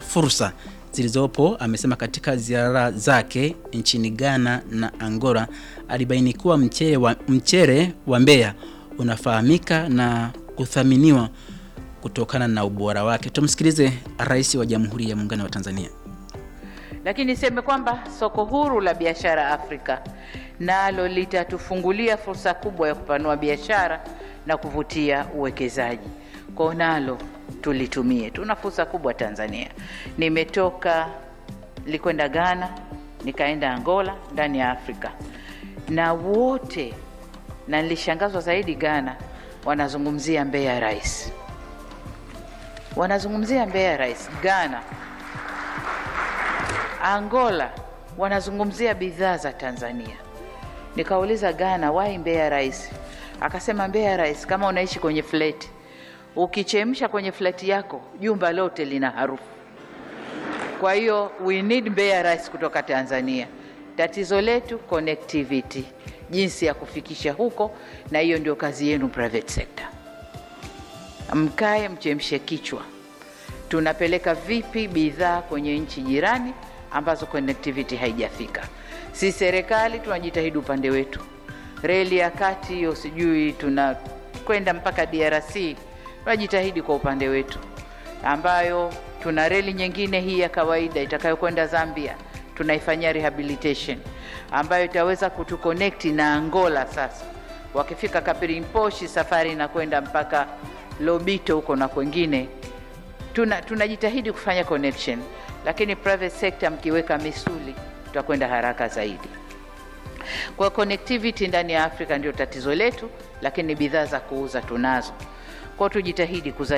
fursa zilizopo. Amesema katika ziara zake nchini Ghana na Angola alibaini kuwa mchere wa, mchere wa Mbeya unafahamika na kuthaminiwa kutokana na ubora wake. Tumsikilize Rais wa Jamhuri ya Muungano wa Tanzania. Lakini niseme kwamba soko huru la biashara Afrika nalo litatufungulia fursa kubwa ya kupanua biashara na kuvutia uwekezaji. Kwa nalo tulitumie, tuna fursa kubwa Tanzania. Nimetoka nilikwenda Ghana, nikaenda Angola ndani ya Afrika, na wote na nilishangazwa zaidi Ghana, wanazungumzia Mbeya Rice, wanazungumzia Mbeya Rice. Ghana Angola wanazungumzia bidhaa za Tanzania. Nikauliza Ghana, why Mbeya Rice? Akasema Mbeya Rice, kama unaishi kwenye fleti, ukichemsha kwenye fleti yako jumba lote lina harufu. Kwa hiyo we need Mbeya Rice kutoka Tanzania. Tatizo letu connectivity, jinsi ya kufikisha huko, na hiyo ndio kazi yenu private sector. Mkae mchemshe kichwa, tunapeleka vipi bidhaa kwenye nchi jirani ambazo connectivity haijafika. Si serikali tunajitahidi upande wetu, reli ya kati hiyo, sijui tunakwenda mpaka DRC, tunajitahidi kwa upande wetu, ambayo tuna reli nyingine hii ya kawaida itakayokwenda Zambia, tunaifanyia rehabilitation ambayo itaweza kutuconnect na Angola. Sasa wakifika Kapirimposhi, safari inakwenda mpaka Lobito huko na kwengine tuna tunajitahidi kufanya connection, lakini private sector mkiweka misuli tutakwenda haraka zaidi. Kwa connectivity ndani ya Afrika ndio tatizo letu, lakini bidhaa za kuuza tunazo. Kwa tujitahidi kuzalisha